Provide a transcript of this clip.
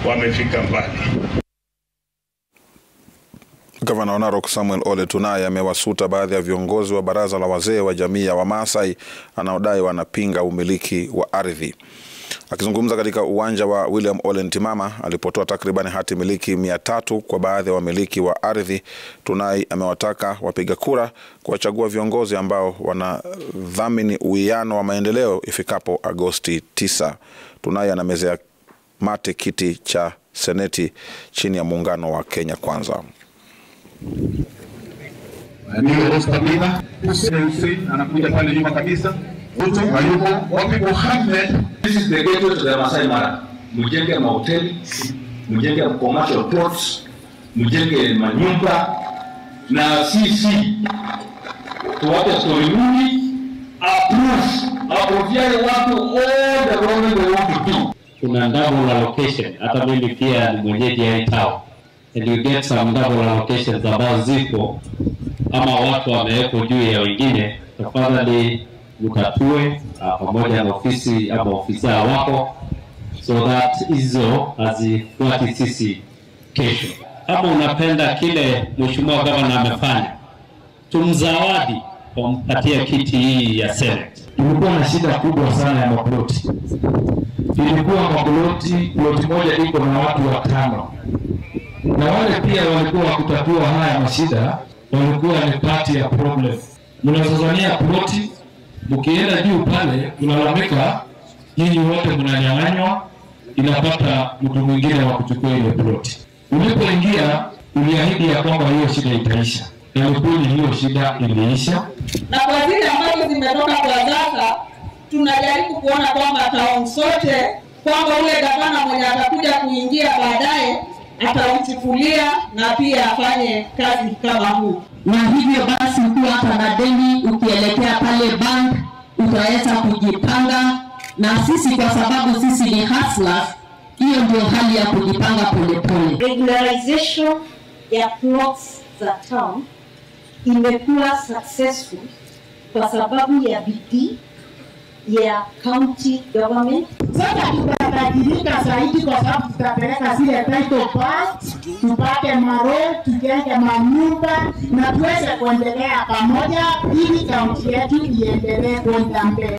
wamefika mbali. Gavana wa Narok Samuel Ole Tunai amewasuta baadhi ya viongozi wa baraza la wazee wa jamii ya Wamaasai anaodai wanapinga umiliki wa ardhi. Akizungumza katika uwanja wa William Ole Ntimama alipotoa takriban hati miliki mia tatu kwa baadhi ya wamiliki wa ardhi, Tunai amewataka wapiga kura kuwachagua viongozi ambao wanadhamini uwiano wa maendeleo ifikapo Agosti 9. Tunai anamezea mate kiti cha seneti chini ya muungano wa Kenya Kwanza. anakuja pale nyuma kabisa. Ruto hayuko, wapi Mohamed? This is the gateway to the Masai Mara. Mjenge mahoteli, mjenge commercial plots, mjenge manyumba na sisi tuwape story mingi approve approviane watu all the government they want to do. kuna double allocation. Hata mimi pia ni mwenyeji ya hii town and you get some double allocations ambazo zipo ama watu wamewekwa juu ya wengine, tafadhali mtatue uh, pamoja na ofisi ama ofisa wako so that hizo hazifuati sisi kesho. Kama unapenda kile mheshimiwa gavana amefanya, tumzawadi kwa mpatia kiti hii ya Senate. Tulikuwa na shida kubwa sana ya maploti. Ilikuwa maploti, ploti moja iko na watu watano, na wale pia walikuwa wakutatua haya mashida, walikuwa ni pati ya problem. Mnazozania ploti, mkienda juu pale mnalalamika, nyinyi wote mnanyang'anywa, inapata mtu mwingine wa kuchukua ile ploti. Ulipoingia uliahidi ya kwamba hiyo shida itaisha, na ni kweli hiyo shida iliisha. na kwa zile ambazo zimetoka kwa sasa, tunajaribu kuona kwamba town sote kwamba ule gavana mwenye atakuja kuingia baadaye atauchukulia na pia afanye kazi kama huu. na hivyo basi ukiwa hata na deni ukielekea pale bank utaweza kujipanga na sisi kwa sababu sisi ni hustlers hiyo ndio hali ya kujipanga polepole regularization ya plots za town imekuwa successful kwa sababu ya bidii ya county government. Sasa tutabadilika zaidi kwa sababu tutapeleka zile title parts, tupate maro, tujenge manyumba na tuweze kuendelea pamoja ili kaunti yetu iendelee kwenda mbele.